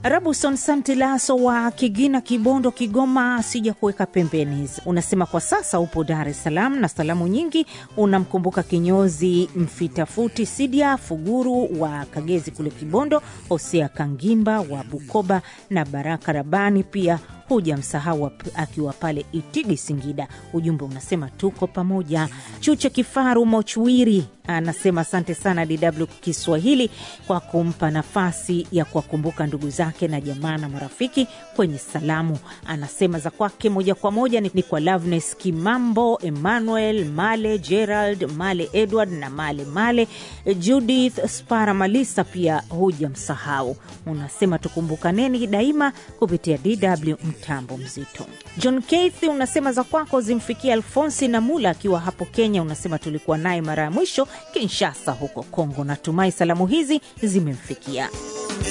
Rabuson Santilaso wa Kigina, Kibondo, Kigoma, sija kuweka pembeni hizi. Unasema kwa sasa upo Dar es Salaam na salamu nyingi unamkumbuka kinyozi Mfitafuti Sidia Fuguru wa Kagezi kule Kibondo, Hosea Kangimba wa Bukoba na Baraka Rabani pia huja msahau akiwa pale Itigi, Singida. Ujumbe unasema tuko pamoja. Chuche Kifaru Mochwiri anasema asante sana DW Kiswahili kwa kumpa nafasi ya kuwakumbuka ndugu zake na jamaa na marafiki kwenye salamu. Anasema za kwake moja kwa moja ni kwa Loveness Kimambo, Emmanuel Male, Gerald Male, Edward na Male Male, Judith Spara Malisa pia huja msahau. Unasema tukumbukaneni daima kupitia DW mtambo mzito. John Keith unasema za kwako zimfikia Alfonsi na Mula akiwa hapo Kenya. Unasema tulikuwa naye mara ya mwisho Kinshasa huko Kongo. Natumai salamu hizi zimemfikia.